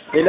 ሄሎ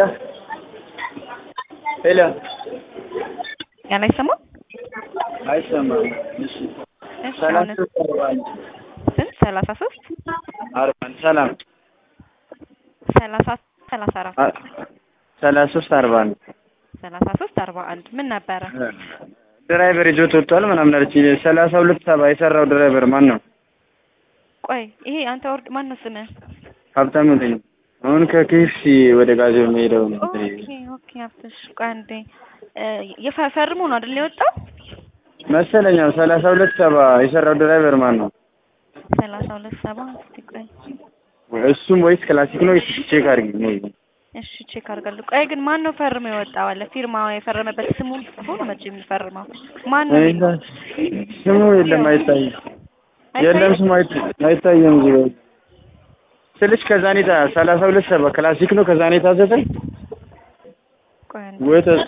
ሄሎ ያን አይሰማም? አይሰማም። እሺ እሺ ሰላሳ አሁን ሶስት አርባ አንድ ስንት? ሰላሳ ሶስት አርባ አንድ ሰላም ሰላሳ ሰላሳ አራት አ- ሰላሳ ሶስት አርባ አንድ ሰላሳ ሶስት አርባ አንድ ምን ነበረ? ድራይቨር ይዞት ወጥቷል ምናምን አለች። ሰላሳ ሁለት ሰባ የሰራው ድራይቨር ማን ነው? ቆይ ይሄ አንተ ወርድ ማን ነው ስምህ? ሀብታሙ ነኝ። አሁን ከኬኤፍሲ ወደ ጋዜው የሚሄደው ነው። ኦኬ ኦኬ ሀብትሽ ቆይ አንዴ እ የፈ- ፈርሞ ነው አይደል የወጣው? መሰለኛ ሰላሳ ሁለት ሰባ የሰራው ድራይቨር ማን ነው? ሰላሳ ሁለት ሰባ እስቲ ቆይ እሱም ወይስ ክላሲክ ነው? ቼክ አድርጊ ነው። እሺ ቼክ አድርጋለሁ። ቆይ ግን ማን ነው ፈርሞ የወጣው? አለ ፊርማ የፈረመበት ስሙን ጽፎ ነው መቼ የሚፈርመው? ማን ነው የሚለው? ስሙ የለም አይታይም። የለም አይታይም? ስሙ አይታ- አይታየም። እዚህ ጋር ስልሽ ከዛኔታ ሰላሳ ሁለት ሰባ ክላሲክ ነው። ከዛኔ ታዘዘ ቆይ አንዴ ወይ ተ-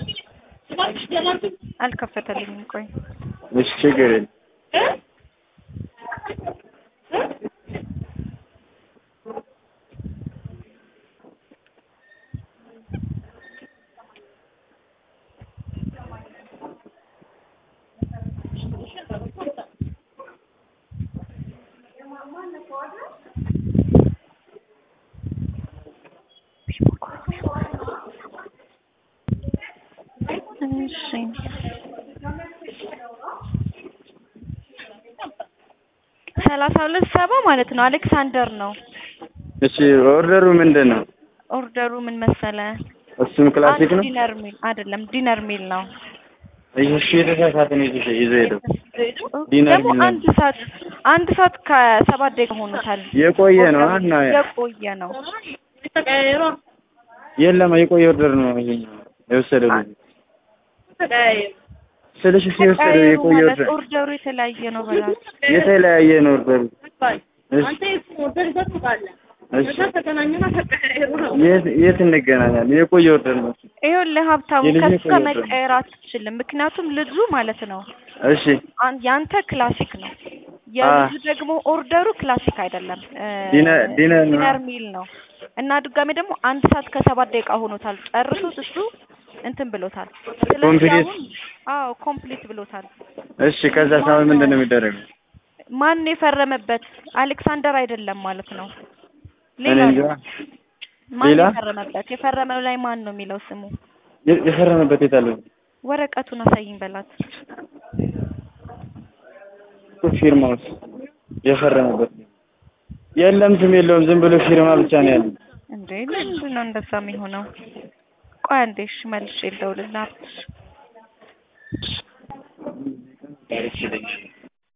አልከፈተልኝም። ቆይ እሺ ችግር የለም። እሺ ሰላሳ ሁለት ሰባ ማለት ነው። አሌክሳንደር ነው እሺ ኦርደሩ ምንድን ነው? ኦርደሩ። ምን መሰለ? እሱም ክላሲክ አንድ ነው። ዲነር ሚል አይደለም፣ ዲነር ሚል ነው። እሺ የተሳሳተ ነው ይዞ ይዞ ሄደው ዲነር ደግሞ ሚል ነው። አንድ ሰዓት አንድ ሰዓት ከሰባት ደቂቃ ሆኖታል። የቆየ ነው እና የቆየ ነው። የለም የቆየ ኦርደር ነው ይሄኛው የወሰደው ልጅ ስልሽ እሱ የወሰደው ተቀያየሩ የቆየ ማለት ኦርደር ኦርደሩ የተለያየ ነው በላት። የተለያየ ነው ኦርደሩ። እሺ እሺ የት የት እንገናኛለን? የቆየ ኦርደር ነው። ይኸውልህ ሀብታሙ የልጅ ከሱ የቆየ ጋር ኦርደር ነው። መቀየር አትችልም። ምክንያቱም ልጁ ማለት ነው እሺ አን- ያንተ ክላሲክ ነው፣ የልጁ ደግሞ ኦርደሩ ክላሲክ አይደለም፣ እ ዲነር ዲነር ነው። ዲነር ሚል ነው እና ድጋሜ ደግሞ አንድ ሰዓት ከሰባት ደቂቃ ሆኖታል። ጨርሶት እሱ እንትን ብሎታል። ስለዚህ ኮምፕሊት አሁን አዎ ኮምፕሊት ብሎታል። እሺ ከዛ ሳሁን ምንድን ነው የሚደረገው? ማን የፈረመበት? አሌክሳንደር አይደለም ማለት ነው። እኔ ሌላ እንጃ። ነው። ማን ሌላ? የፈረመበት? የፈረመው ላይ ማን ነው የሚለው ስሙ? የ- የፈረመበት የት አለው? ወረቀቱን አሳይኝ በላት። ፊርማውስ የፈረመበት የለም፣ ስም የለውም። ዝም ብሎ ፊርማ ብቻ ነው ያለው። እንዴ ምንድን ነው እንደዛ የሚሆነው? ቆይ አንዴ እሺ መልሼ ልደውልልህ። ታሪክ ይለኝ።